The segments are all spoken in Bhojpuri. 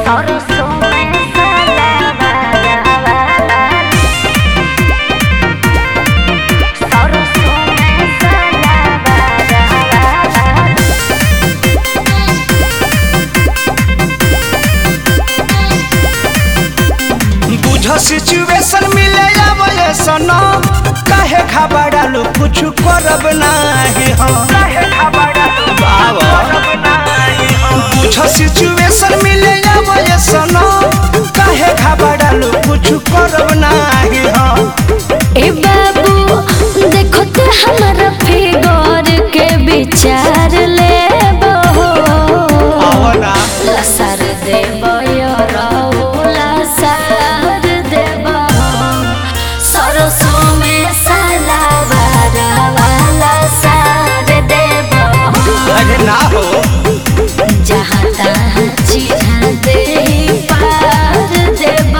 सरसों में सलावारा सरसों में सलावारा बुझ सिचुएशन मिले आवे सनो काहे घबरालू कुछ करब नाही हम काहे घबरालू बाबा बुझ सिचुएशन मिले आवे सनो काहे घबरालू कुछ करब नाही हम ए बाबू देखो तो हमारा फिगर के विचार ले आवना लसर देव लसर देव सरसों में सलावारा वाला सार देव अरे ना हो जहाँ तहाँ चिढ़ा दे पार देव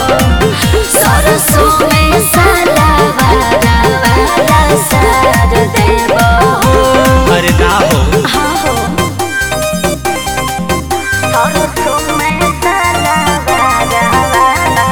सरसों में सलावारा वाला सार देव अरे ना हो हाँ हो सरसों में सलावारा वाला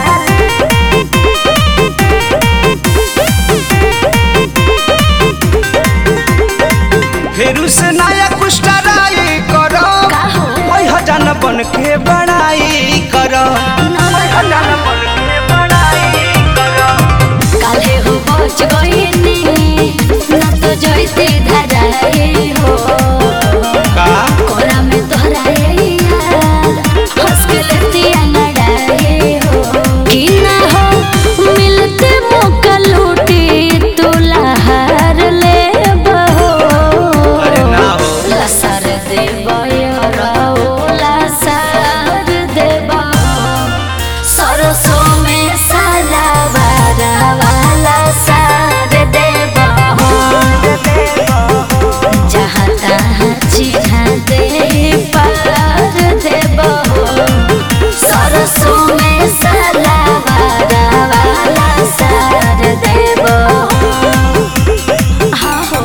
फेरू से नया कुछ ट्राई करो का हो? ओइ हजान बन के बड़ाई करो ओइ हजान बन के बड़ाई करो काले हो पहुंच गईनी ना तो जैसे धराए हो का कोरा में तोहराए यार हंस के लेतिया नड़ाए हो कि ना हो मिलते मौका लूटी तू लहार ले बहो अरे ना हो लसर देव लसर देव सरसों में सलावारा वाला सार देव जहाँ तहाँ चिढ़ा दे पार देव सरसों में सलावारा वाला सार देव हाँ हो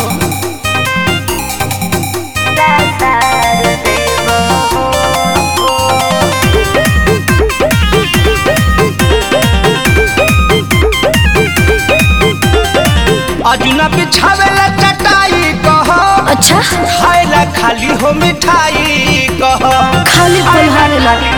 सार देव अजुना बिछावेला चटाई कहो अच्छा खाएला खाली हो मिठाई कहो खाली पलहारे लागे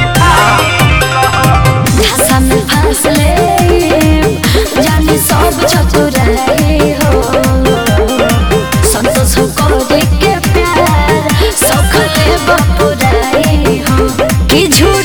भाषा में फांस ले जानी सब चतुराई हो संतोष करे के प्यार सखले बपुराई हो कि झूठ